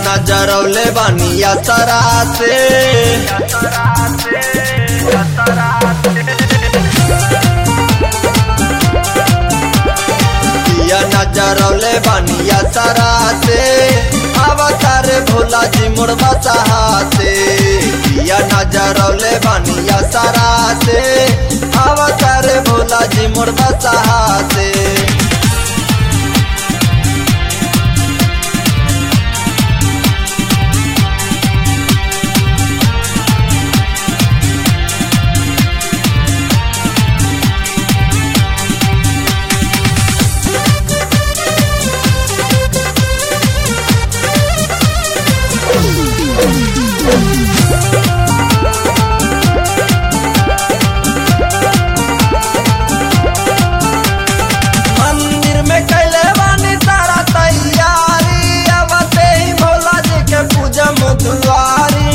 नजरौले बनिया सरा से दिया नजरौले बनिया सरा से अवतार भोला जी मुड़वा सहा से दिया नजरौले बनिया सरा से अवतार भोला जी मुड़वा सहा से मंदिर में कैले बानी सारा तैयारी अब ते ही भोला जी के पूजा मुदुआरी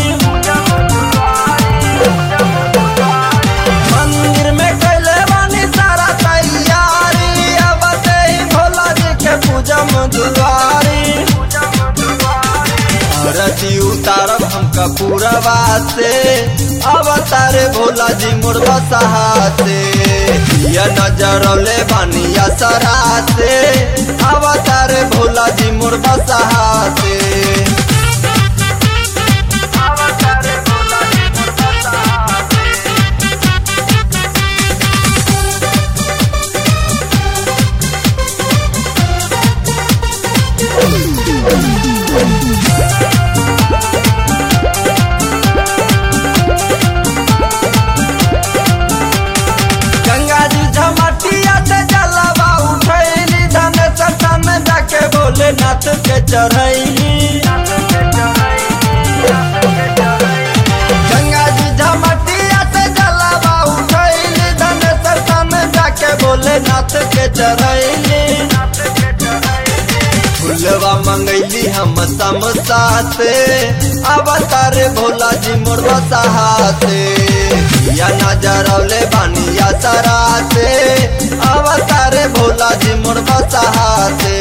मंदिर में कैले बानी सारा तैयारी अब ते ही भोला जी के पूजा मुदुआरी रति उतारब हमका पूरा से अवतार भोला जी मुर्गा सहा से या नजरौले बनिया सरा से अवतार भोला जी मुर्गा सहा से गंगा जी झमटिया से जलवा उठैली धन सता में जाके बोले नाथ के चढ़ैली गंगा जी झमटिया से जलवा उठैली धन सता में जाके बोले नाथ के चढ़ैली फुलवा मंगैली हम समसा से अवतार भोला जी मोरवा सहा से या नजरौले बनिया सरा से अवतार भोला जी मोरवा सहा से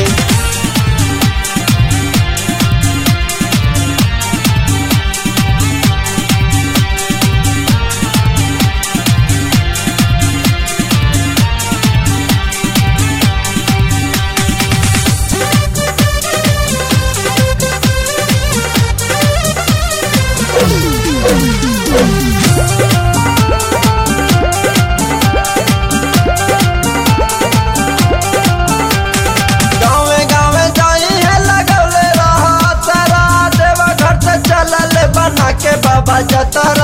गाँवे गाँवे जाई है लगौले रहा तारा देवा घर से चलल बना के बाबा जतरा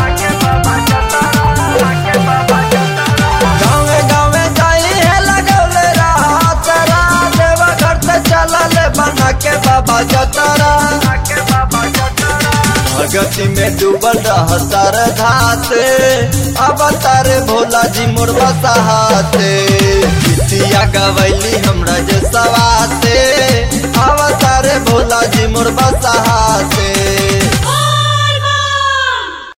गाँवे गाँवे जाई है लगौले रहा तारा देवा घर से चलल बना के बाबा जतरा भगति में डूबल रह तार घाते अब तार भोला जी मुर्गा सहाते गीतिया गवैली हमरा जे सवाते अब तार भोला जी मुर्गा सहा